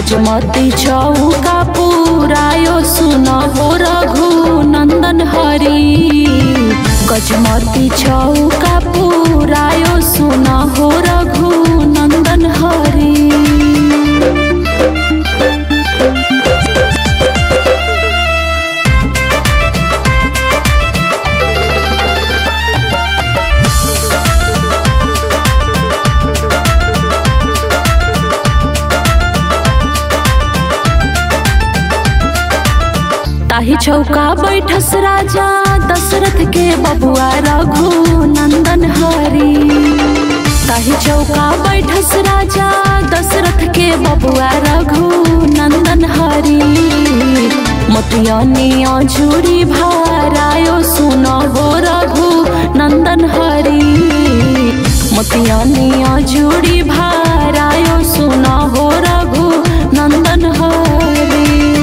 गजमती चौका पुरायो सुन हो रघु नंदन हरि गजमती चौका पुरायो सुन हो रघु नंदन हरि ताही चौका बैठस राजा दशरथ के बबुआ रघु नंदन हरि ताही चौका बैठस राजा दशरथ के बबुआ रघु नंदन हरि मोतियनिया झूरी भारायो सुन हो रघु नंदन हरि मोतियनिया झूरी भारायो सुन हो रघु नंदन हरि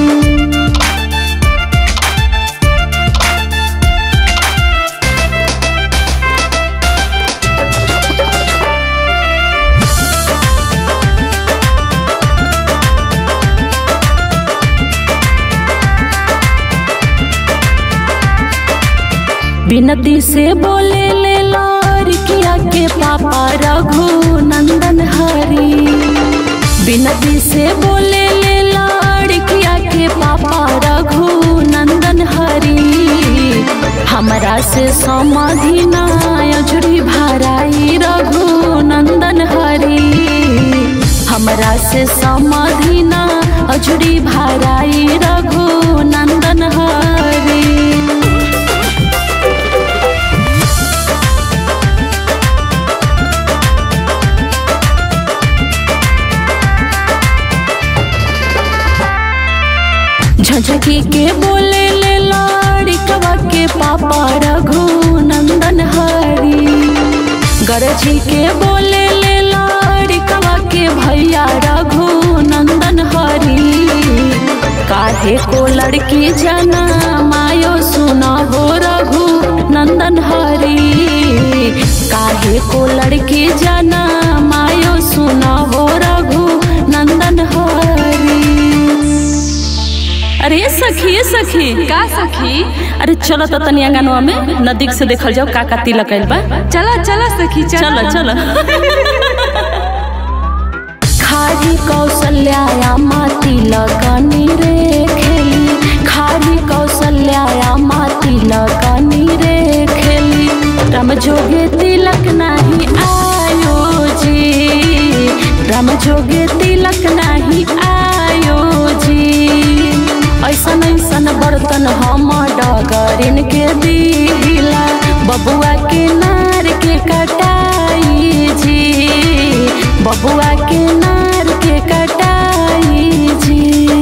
बिनती से बोले ले लड़किया के पापा रघु नंदन हरि बिनती से बोले ले लड़किया के पापा रघु नंदन हरि हमरा से समाधि नायजुरी भराई रघु नंदन हरि हमरा से समाधि ना अजुरी भराई रघु नंदन हरि झझकी के बोले ले लड़कवा के पापा रघु नंदन हरि गरजी के बोले ले लड़कवा के भैया रघु नंदन हरि काहे को लड़की जना मायो सुना हो रघु नंदन हरि काहे को लड़की जना मायो सुना हो रघु नंदन हरि अरे ये सखी ये सखी का सखी अरे चलो तो तनी अंगनवा में नदीक से देखल जाओ का का तिलक आइल बा चला चला सखी चलो चलो खारी कौशल्या माती लगनी रे खेली खारी कौशल्या माती लगनी रे खेली राम जोगे तिलक नाही आयो जी राम जोगे तिलक नाही आयो जी ऐसन ऐसन बर्तन हम डगरिन के दिला बबुआ के नार के कटाई जी बबुआ के नार के कटाई जी